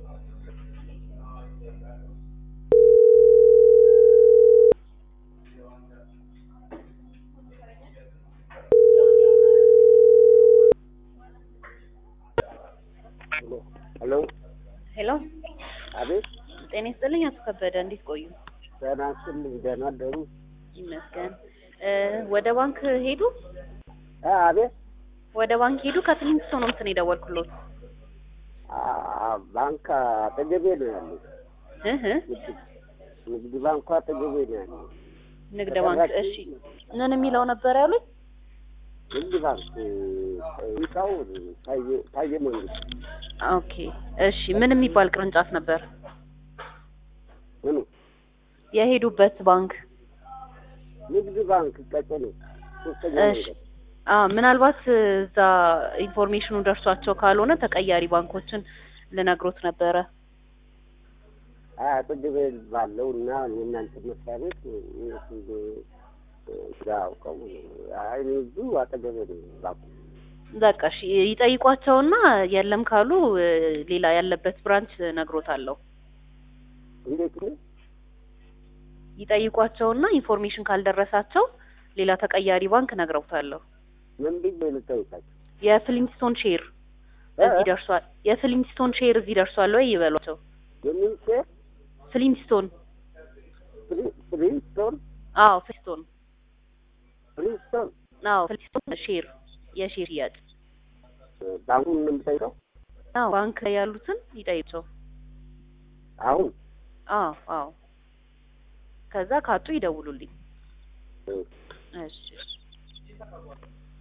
ሄሎ ሄሎ አቤት ጤና ይስጥልኝ አቶ ከበደ እንዴት ቆዩ? ደህና ስልኝ ደህና አደሩ ይመስገን እ ወደ ባንክ ሄዱ? አ አቤት ወደ ባንክ ሄዱ? ከትንሽ ሰው ነው እንትን የደወልኩሎት አ ባንክ አጠገቤ ነው ያለው እህ ንግድ ንግድ ባንኩ አጠገቤ ነው ያለው ንግድ ባንክ እሺ ምን የሚለው ነበር ያሉት? ንግድ ባንክ ህንጻው ታየ ታየ መንግስት ኦኬ እሺ ምን የሚባል ቅርንጫፍ ነበር ምኑ የሄዱበት ባንክ? ንግድ ባንክ ቀጨኔ ሶስተኛ እሺ መንገድ አ ምናልባት እዛ ኢንፎርሜሽኑ ደርሷቸው ካልሆነ ተቀያሪ ባንኮችን ልነግሮት ነበረ። አይ አጠገቤ ባለው እና የእናንተ መስሪያ ቤት እነሱ አውቀው አይ እኔ እዚሁ አጠገቤ ነው ባንኩ በቃ እሺ ይጠይቋቸውና የለም ካሉ እ ሌላ ያለበት ብራንች ነግሮታለሁ። እንዴት ነው ይጠይቋቸውና ኢንፎርሜሽን ካልደረሳቸው ሌላ ተቀያሪ ባንክ ነግረውታለሁ። ምን ብዬ ልጠይቃቸው የፍሊንስቶን ሼር እዚህ ደርሷል፣ የፍሊንስቶን ሼር እዚህ ደርሷል ወይ ይበሏቸው። የምን ሼር ፍሊንስቶን ፍሪ- ፍሪስቶን አዎ ፍሊንስቶን ፍሪስቶን አዎ ፍሊንስቶን ሼር የሼር ሽያጭ ባንኩን ነው የምጠይቀው አዎ ባንክ ላይ ያሉትን ይጠይቋቸው። አሁን አዎ አዎ ከዛ ካጡ ይደውሉልኝ። እ እሺ